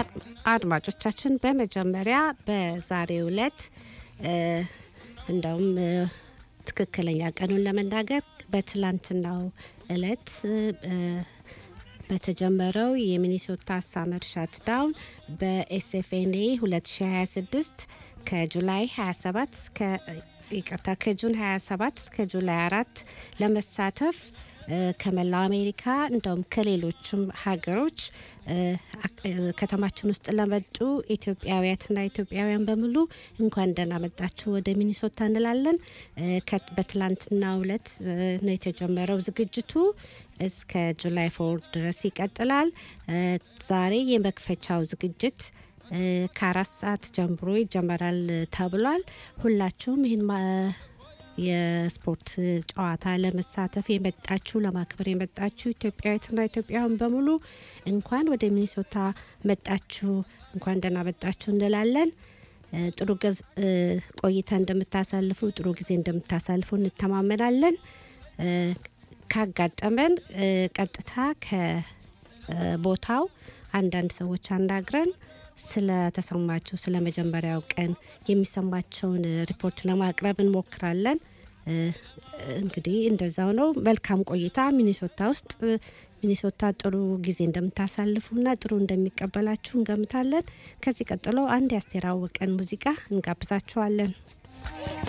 አድማጮቻችን በመጀመሪያ በዛሬው ዕለት እንደውም ትክክለኛ ቀኑን ለመናገር በትላንትናው ዕለት በተጀመረው የሚኒሶታ ሳመር ሻትዳውን በኤስኤፍኤንኤ 2026 ከጁላይ 27 እስከ ይቅርታ ከጁን 27 እስከ ጁላይ 4 ለመሳተፍ ከመላው አሜሪካ እንደውም ከሌሎችም ሀገሮች ከተማችን ውስጥ ለመጡ ኢትዮጵያውያትና ኢትዮጵያውያን በሙሉ እንኳን ደህና መጣችሁ ወደ ሚኒሶታ እንላለን። በትላንትናው ዕለት ነው የተጀመረው ዝግጅቱ እስከ ጁላይ ፎር ድረስ ይቀጥላል። ዛሬ የመክፈቻው ዝግጅት ከአራት ሰዓት ጀምሮ ይጀመራል ተብሏል። ሁላችሁም ይህን የስፖርት ጨዋታ ለመሳተፍ የመጣችሁ ለማክበር የመጣችሁ ኢትዮጵያዊትና ኢትዮጵያውያን በሙሉ እንኳን ወደ ሚኒሶታ መጣችሁ፣ እንኳን ደህና መጣችሁ እንላለን። ጥሩ ቆይታ እንደምታሳልፉ፣ ጥሩ ጊዜ እንደምታሳልፉ እንተማመናለን። ካጋጠመን ቀጥታ ከቦታው አንዳንድ ሰዎች አናግረን ስለተሰማችሁ ስለ መጀመሪያው ቀን የሚሰማቸውን ሪፖርት ለማቅረብ እንሞክራለን። እንግዲህ እንደዛው ነው። መልካም ቆይታ ሚኒሶታ ውስጥ ሚኒሶታ ጥሩ ጊዜ እንደምታሳልፉና ጥሩ እንደሚቀበላችሁ እንገምታለን። ከዚህ ቀጥሎ አንድ የአስቴር አወቀን ሙዚቃ እንጋብዛችኋለን።